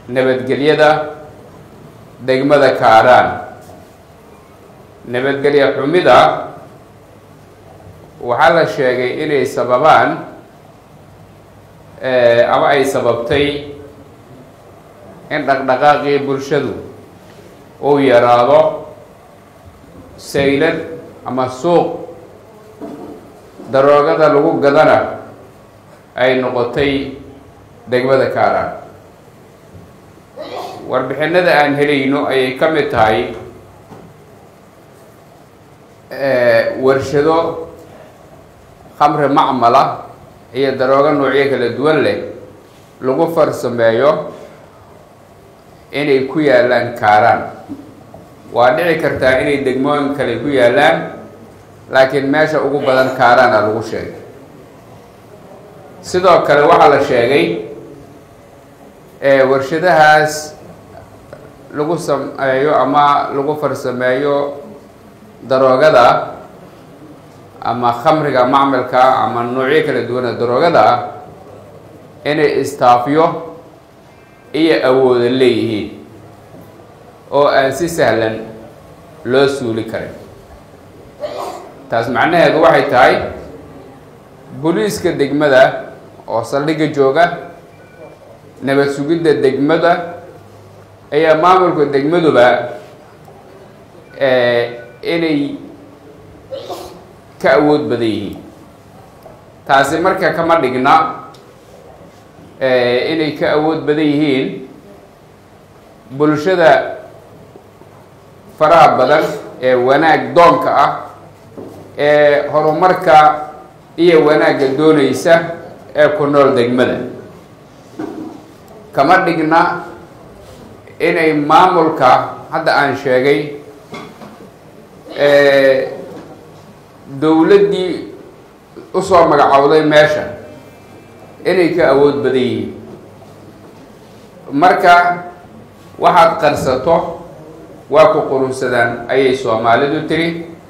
nabadgelyada degmada kaaraan nabadgelya xumida waxaa la sheegay inay sababaan ama ay sababtay in dhaqdhaqaaqii bulshadu uu yaraado saylad ama suuq daroogada lagu gadana ay noqotay degmada kaaraan warbixinada aan helayno ayay ka mid tahay warshado khamri macmala iyo daroogo noocyo kala duwan leh lagu farsameeyo inay ku yaalaan kaaraan waa dhici kartaa inay degmooyin kale ku yaalaan laakiin meesha ugu badan kaaraana lagu sheegay sidoo kale waxaa la sheegay warshadahaas lagu sameeyo ama lagu farsameeyo daroogada ama khamriga macmalka ama noocyo kala duwana daroogada inay istaafyo iyo awooda leeyihiin oo aan si sahlan loo suuli karin taas macnaheedu waxay tahay booliiska degmada oo saldhigga jooga nabad sugidda degmada ayaa maamulka degmaduba inay ka awood badan yihiin taasi marka kama dhigna inay ka awood badan yihiin bulshada faraha badan ee wanaag doonka ah ee horumarka iyo wanaagga doonaysa ee ku nool degmada kama dhigna inay maamulka hadda aan sheegay dowladdii usoo magacowday meesha inay ka awood badan yihiin marka waxaad qarsato waa ku qurunsadaan ayay soomaalidu tiri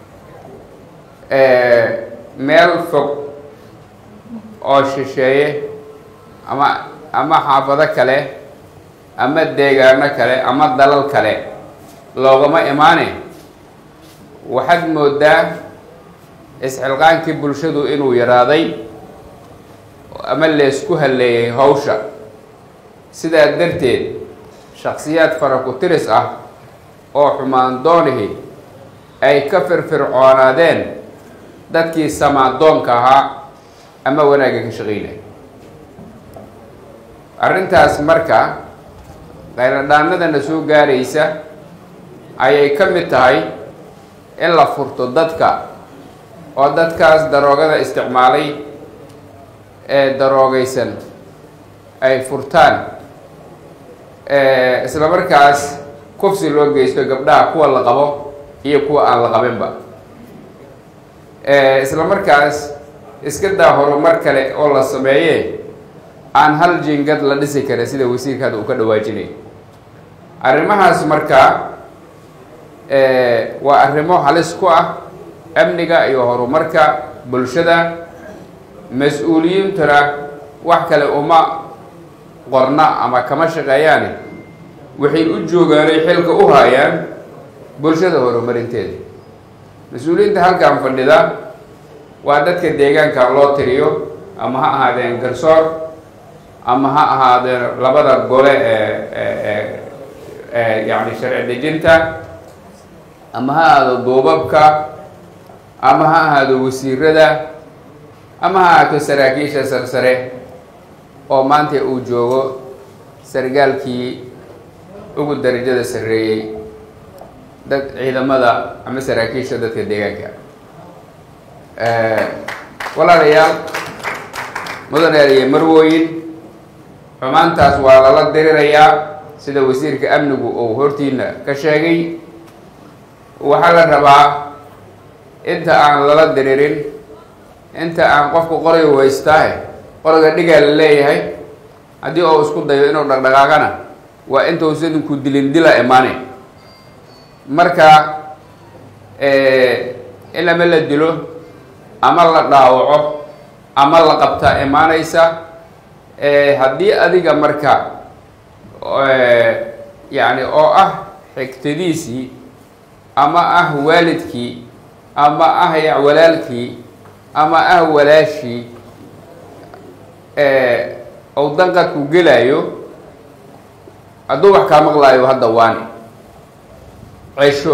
meel fog oo shisheeye ama ama xaafado kale ama deegaano kale ama dalal kale loogama imaane waxaad moodaa isxilqaankii bulshadu inuu yaraaday ama leesku halleeyay hawsha sidaa darteed shaksiyaad fara ku tiris ah oo xumaan doonihi ay ka firfircoonaadeen dadkii samaadoonka ahaa ama wanaagga ka shaqaynaya arrintaas marka qayladhaanadana soo gaaraysa ayay ka mid tahay in la furto dadka oo dadkaas daroogada isticmaalay ee daroogaysan ay furtaan isla markaas kufsi loo geysto gabdhaha kuwa la qabo iyo kuwa aan la qabinba isla markaas iska daa horumar kale oo la sameeye aan hal jingad la dhisi karin sida wasiirka hadda uu ka dhawaajinay arrimahaas marka waa arrimo halis ku ah amniga iyo horumarka bulshada mas-uuliyiintuna wax kale uma qorna ama kama shaqeeyaani waxay u joogaanay xilka u haayaan bulshada horumarinteeda mas-uuliyiinta halkan fadhida waa dadka deegaanka loo tiriyo ama ha ahaadeen garsoor ama ha ahaadeen labada gole ee ee yacni sharci dejinta ama ha ahaado duubabka ama ha ahaado wasiirada ama ha ahaato saraakiisha sarsare oo maanta uu joogo sargaalkii ugu darajada sarreeyey dad ciidamada ama saraakiisha dadka deegaanka walaalayaal mudanayaal iyo marwooyin xumaantaas waa lala dirirayaa sida wasiirka amnigu uu hortiina ka sheegay waxaa la rabaa inta aan lala diririn inta aan qofku qoray waystaahe qoriga dhigaa la leeyahay haddii uu isku dayo inuu dhaqdhaqaaqana waa intuusan ku dilin dila imaane marka in ama la dilo ama la dhaawaco ama la qabtaa imaanaysa haddii adiga marka yacni oo ah xigtadiisii ama ah waalidkii ama ah ya walaalkii ama ah walaashii ou danqadku gelaayo hadduu wax kaa maqlaayo hadda waani cesho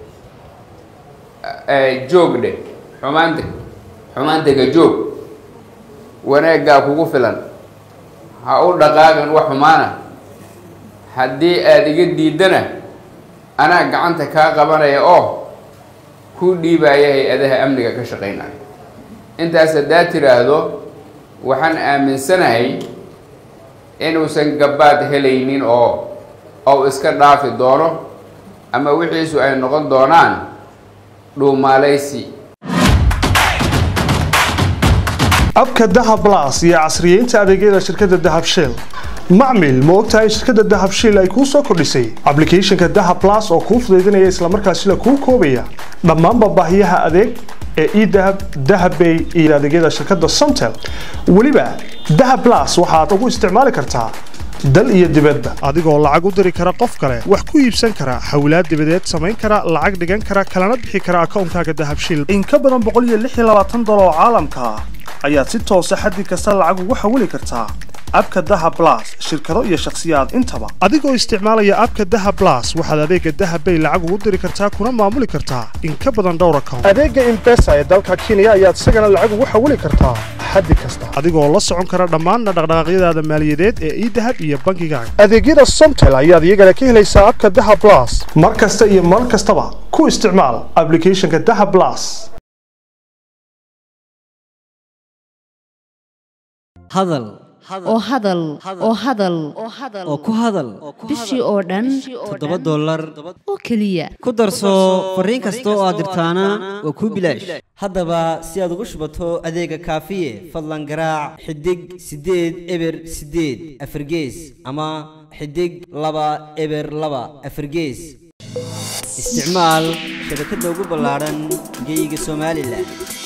joog dheh xumaanta xumaantega joog wanaaggaa kugu filan ha u dhaqaaqin wax xumaana haddii aada iga diidana anaa gacanta kaa qabanaya oo kuu dhiibaya hay-adaha amniga ka shaqaynaya intaas haddaa tiraahdo waxaan aaminsanahay inuusan gabaad helaynin oo ou iska dhaafi doono ama wixiisu ay noqon doonaan dhuumaalaysi abka dahab las iyo casriyeynta adeegyada shirkadda dahab shiil macmil ma ogtahay shirkadda dahab shiil ay kuu soo kordhisay ablicathonka dahab las oo kuu fudaydinaya islamarkaasila kuu koobaya dhammaanba baahiyaha adeeg ee edahab dahabbay iyo adeegyada shirkadda somtel weliba dahab las waxaad ugu isticmaali kartaa dal iyo dibadba adigoo lacag u diri kara qof kale wax ku iibsan kara xawlaad dibadeed samayn kara lacag dhigan kara kalana bixi kara akoonkaaga dahab shiil in ka badan dolar oo caalamka ah ayaad si toosa xaddi kasta lacag ugu xawili kartaa abka daha blas shirkado iyo shakhsiyaad intaba adigoo isticmaalaya abka daha blas waxaad adeega dahabbay lacag ugu diri kartaa kuna maamuli kartaa in ka badan dhowr account adeega imbesa ee dalka kenya ayaad isagana lacag ugu xawili kartaa xaddi kasta adigoo la socon kara dhammaan dhaqdhaqaaqyadaada maaliyadeed ee idahab iyo bangigaaga adeegyada somtel ayaad iyagana ka helaysaa abka daha blas mar kasta iyo mar kastaba ku isticmaal ablicathonka daha blas hadal oo hadal oo hadal oo ku hadal bishii oo dhan toddoba dollar oo keliya ku darso fariin kasta oo aad dirtaana waa kuu bilaash haddaba si aad ugu shubato adeega kaafiye fadlan garaac xidig siddeed eber siddeed afargees ama xidig laba eber laba afargees isticmaal shabakadda ugu ballaadhan geyga somalilan